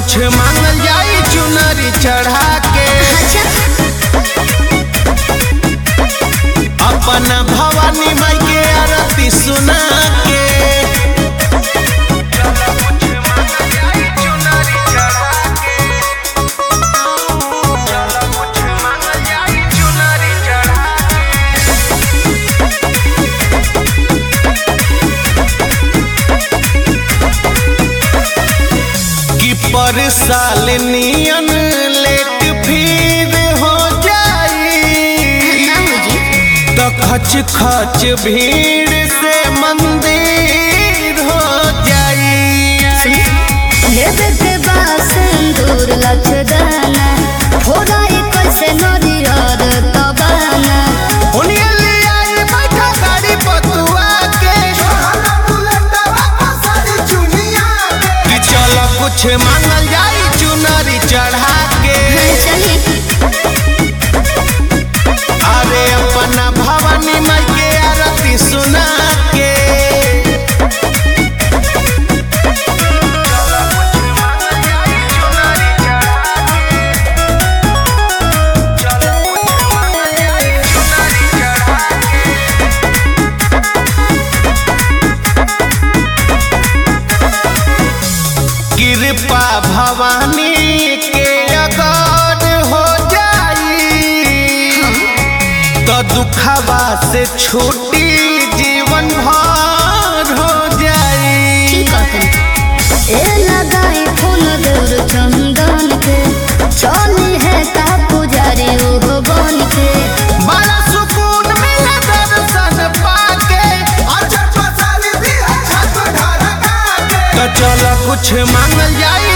कुछ मांगल जाई चुनरी चढ़ा के अच्छा अपना भवानी माई के आरती सुना के कि पर साल नियन लेट फिर हो जाई ना हो जी तो खच खच भीड़ से मंदिर हो जाई लेबे के बासंदूर लचदाना फोड़ाई कैसे नरियर तबाना उन्हें ले आई बैठा गाड़ी पतुआ के कि चलो कुछ मांगल जाई चुनरी चढ़ा के चली अरे अपना भवानी माई के आरती सुना के कृपा भवानी के अगर हो जाई तो दुखवा से छूटी जीवन भर हो जाई ठीक कहते ए लगाई फूल दूर चंदन के चली है ता पुजारी ओहो बन के बड़ा सुकून मिला दर्शन पाके तो चलो कुछ मांगल जाई